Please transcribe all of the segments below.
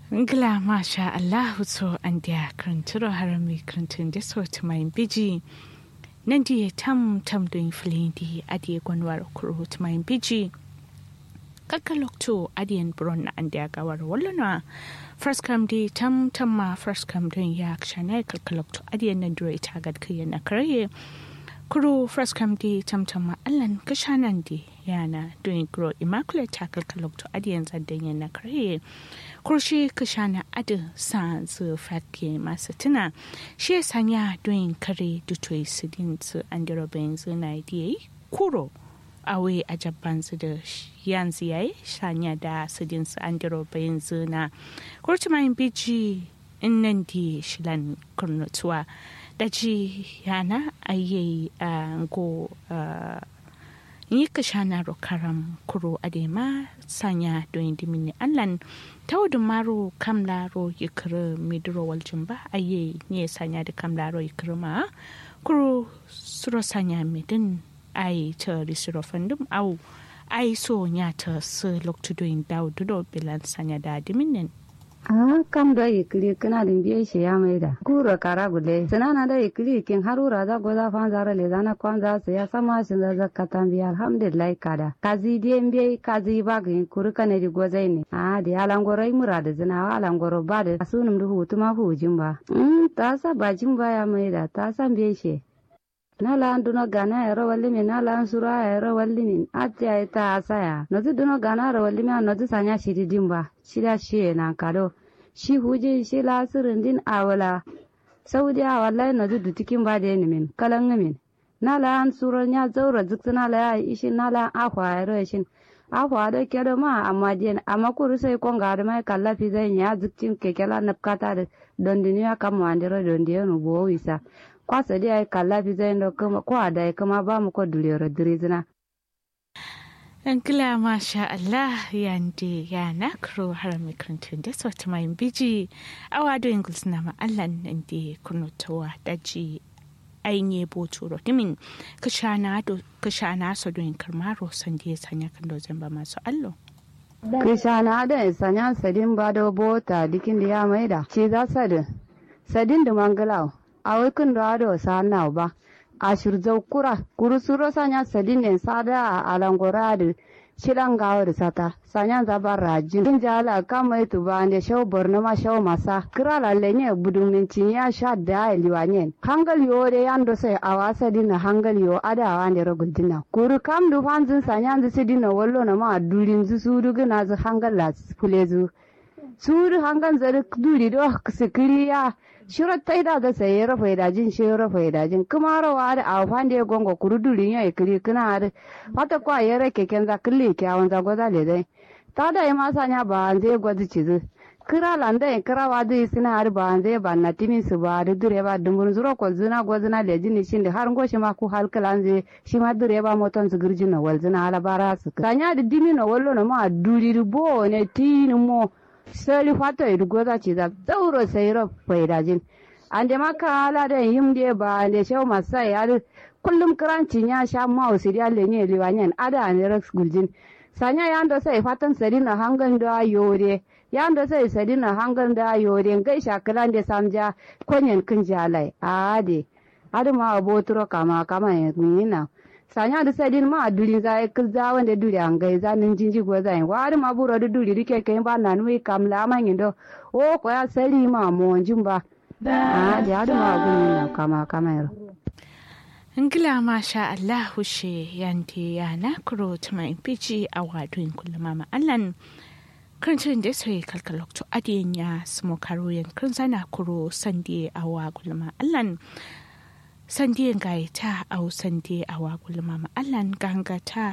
Ngla masha Allahu so an dia kranturo harami krantun da so ta mai biji nan dia tam tam don filin di adiye gwanwar kuro ta mai biji kakalokto adiyan buron na an dia gawar wallana first kam di tam tam ma first kam don ya kshana kakalokto adiyan nan dure ita gad kiyan na kare kuro first kam di tam tam ma allan kashanan di yana doing grow immaculate tackle kalokto adiyan zaddan yana kare kurshi kashana adin sa zu fatke masu tuna shi ya sanya doyin kare dutoyi su din su an dira bayan zina diye kuro awe a jabban su da yanzu yayi sanya da su din su an dira bayan zina kurci mayin biji in nan di shilan kurnutuwa da ji yana ayyayi a go yi ka shana karam kuro adema sanya don dimini allan taudun maro kamlaro yikiri midiro waljin ba aye ne sanya da kamlaro yikiri ma kuro suro sanya midin ai ta risiro fandum au ai so nya ta su loktu doin daudu bilan sanya da diminin Ah, kam da ikili kana din biye shi ya mai da. Kura kara gule. Sanana da ikili kin harura za goza fan zara le zana kwan za su ya sama shi da zakatan biya alhamdulillah kada. Kazi die biye kazi ba ga kuru kana di gozai ne. Ah, di alangoro i mura da zina wa alangoro ba da sunum du hutu ma hujin ba. Mm, ta sa bajin ba ya mai da ta san biye shi. nala an duno gana ero walli min nala an sura ero walli min ati ay ta asaya nozi duno gana ero walli min nozi sanya shidi dimba shida shiye na kado shi huji shi la sirin din awala saudi a wallahi nozi dutikin ba da min kalan min nala an sura nya zaura zikta nala ya ishi nala ahwa ero ishin ahwa da kedo ma amma diyan amma kuru sai konga da mai kallafi zai nya ziktin kekela napkata da dondiniya kamwa andiro dondiyo bo wisa kwasa dai ai kalla fi zai da kuma ko da ai kuma ba mu ko dulero dirizina an kila masha Allah yande ya na kuro har makarantun da sauti mai biji awa do ingles na ma Allah nan da kunutowa daji ainihin boto rotimin kashana so don karmaro san da ya sanya kan dozin ba masu allo Krishana da sanya sadin ba da bota dikin da ya maida ce za sadin sadin da mangalau awikin da ado sa na ba a shirzau kura kuru suro sanya sadin ne sada a alangora da shidan gawa da sata sanya zaba rajin kin jala kama itu ba ne shau borno ma shau masa kira lalle ne budun minci ya sha da liwanyen hangal yo de yando sai awa sadin na hangal yo ada wa ne rogul dina kuru kam du fanzin sanya zu sidin na wallo na ma durin zu su du gina zu hangal la fulezu su du hangal zari duri do sikiriya shirar ta ida ga saye rafa idajin shi rafa idajin kuma rawa da a fande gongo kurudulin ya ikiri kuna da wata kwa ya rake ken za kille kyawun za goza le dai ta da ya masa nya ba an zai gwazi cizu kira landa ya kira wa zai sina har ba an zai ba na timin su ba da dure ba dumbun zuro ko zina gwazina le jini shin da har ngoshi ma ku halkala zai shi ma dure ba moton su girjin na walzina alabara su kanya da dimi na wallo na ma duri bo ne tini mo sali fato idu goza ci za zauro sai ro faidajin ande maka ala da yimde ba ande shew masai ade kullum kranci ya sha ma usiri alle ne liwanyen ada ne rex guljin sanya yando sai fatan sadina hangan da yore yando sai sadina hangan da yore ngai shakalan da samja konyen kin jalai ade ade ma abotro kama kama yina sanya da sadin ma duri za ya kilza wanda duri an gai za nin jinji go za wa ma buro da duri rike kai ba na nui kam la ma ngindo o ko ya sari ma mo ba a da da ma gun na kama kama yaro Ngila masha Allah she yanti ya na kuro tuma impici a wadun kullum ma Allan kancin da sai kalkalokto adiyan ya sumo karo yankin sana kuro sandi a wa kullum Allan sandiyan gaya ta au sandi a wagul mama allan ganga ta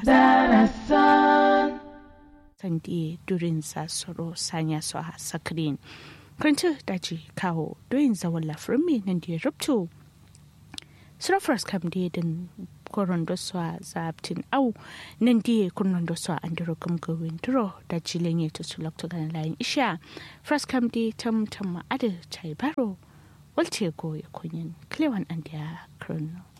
sandi durin sa soro sanya su a sakirin kanta daji kawo doyin zawon lafirin mai nan da ya rubto surafras kam da din koron da su a zabtin au nan da ya kunnon da su a an duro gumgawin duro da jilin ya tutu lokta ganin layin isha fras kam da tam tam ma'adar chai baro walce go ya kunyin klewan an da ya krono